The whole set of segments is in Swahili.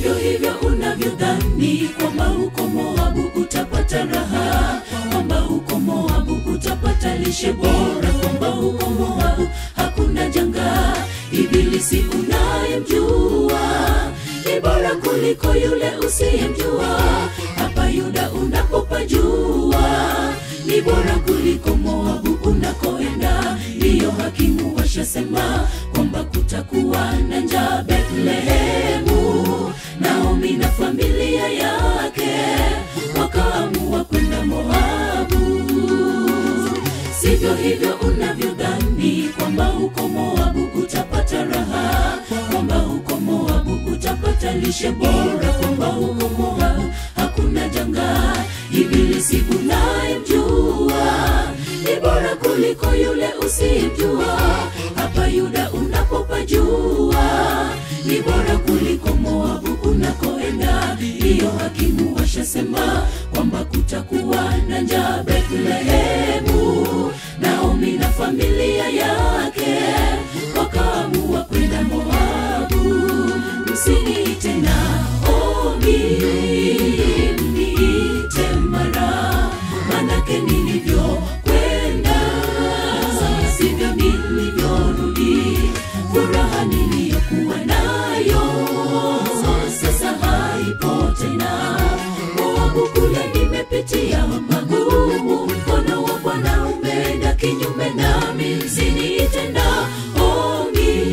sivyo hivyo unavyodhani kwamba huko Moabu utapata raha, kwamba huko Moabu utapata lishe bora, kwamba huko Moabu hakuna janga. Ibilisi unayemjua ni bora kuliko yule usiyemjua. Hapa Yuda unapopajua ni bora kuliko Moabu unakoenda. Ndiyo hakimu washasema kwamba kutakuwa na njaa Bethlehemu. Naomi na familia yake wakaamua kwenda Moabu. Sivyo hivyo unavyodhani kwamba huko Moabu utapata raha, kwamba huko Moabu utapata lishe bora, kwamba huko Moabu hakuna janga. Ibilisi unayemjua ni bora kuliko yule usiyemjua. Hapa Yuda unapopajua ni bora kuliko Moabu unakoenda. Ndiyo hakimu washasema kwamba kutakuwa na njaa Bethlehemu. Naomi na familia yake wakaamua kwenda Moabu. Msiniite Naomi, mniite Mara, manake nilivyokwenda sivyo nilivyorudi. Furaha niliyokuwa nayo sasa haipo tena. Moabu kule nimepitia magumu, mkono wa Bwana umeenda kinyume nami. Msiniite Naomi,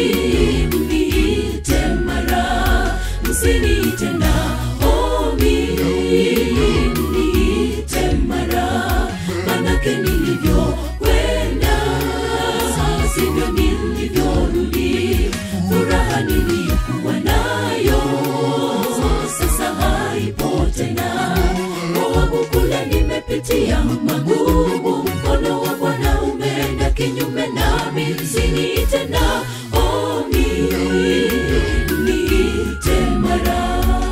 mniite Mara, msiniite Naomi, mniite Mara, manake nilivyokwenda sivyo nilivyorudi. Furaha niliyokuwa nayo sasa haipo tena. Moabu kule nimepitia magumu, mkono wa Bwana umeenda kinyume nami. Msiniite Naomi, niite Mara.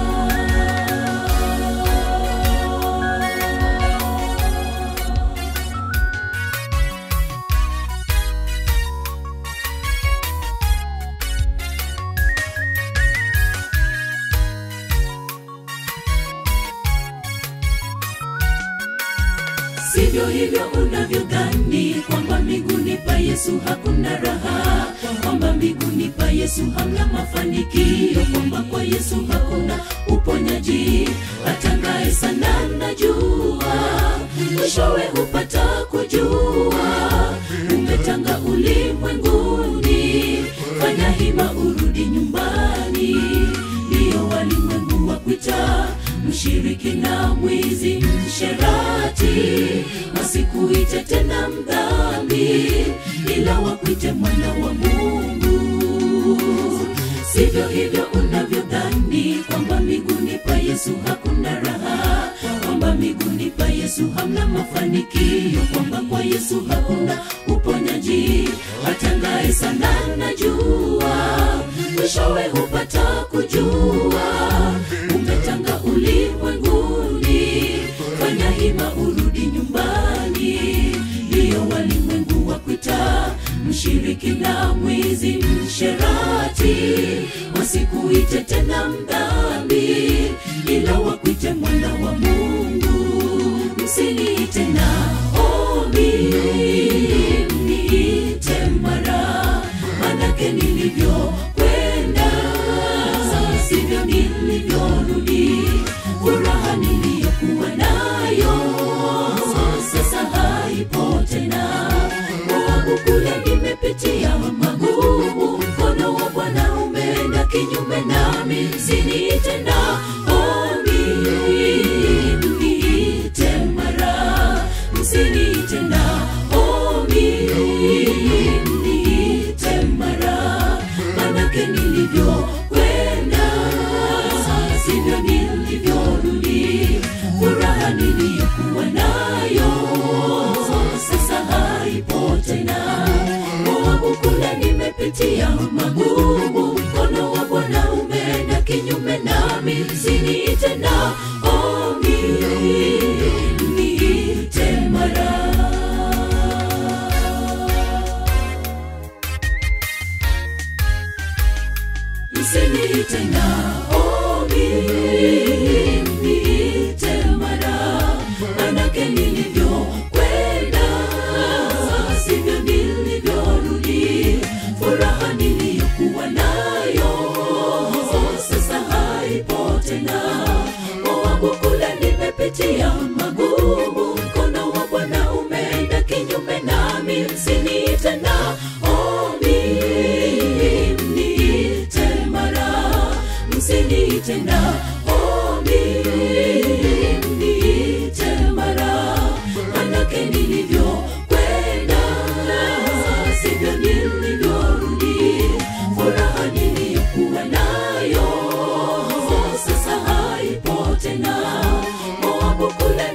sivyo hivyo unavyodhani kwamba mbinguni pa Yesu hakuna raha, kwamba mbinguni pa Yesu hamna mafanikio, kwamba kwa Yesu hakuna uponyaji. Atangaye sana najua, mwishowe hupata kujua. Umetanga ulimwenguni, fanya hima urudi nyumbani, ndiyo walimwengu wakuita mshiriki na mwizi msherati, wasikuite tena mdhambi, ila wakuite mwana wa Mungu. Sivyo hivyo unavyodhani kwamba miguuni pa Yesu hakuna raha, kwamba miguuni pa Yesu hamna mafanikio, kwamba kwa Yesu hakuna uponyaji. Atangaye sana najua, mwishowe hupata kujua. Umetanga ulimwenguni, fanya hima urudi nyumbani, ndiyo walimwengu wakuita mshiriki na mwizi msherati, wasikuite tena mdhambi, ila wakuite mwana wa Mungu. Msiniite Naomi, mniite Mara, manake nilivyokwenda napitia magumu mkono wa bwana umeenda kinyume nami msiniite na omi mniite mara msiniite na omi mniite mara manake nilivyokwenda sivyo nilivyorudi furaha niliyokuwa nayo sasa haipo tena moabu kule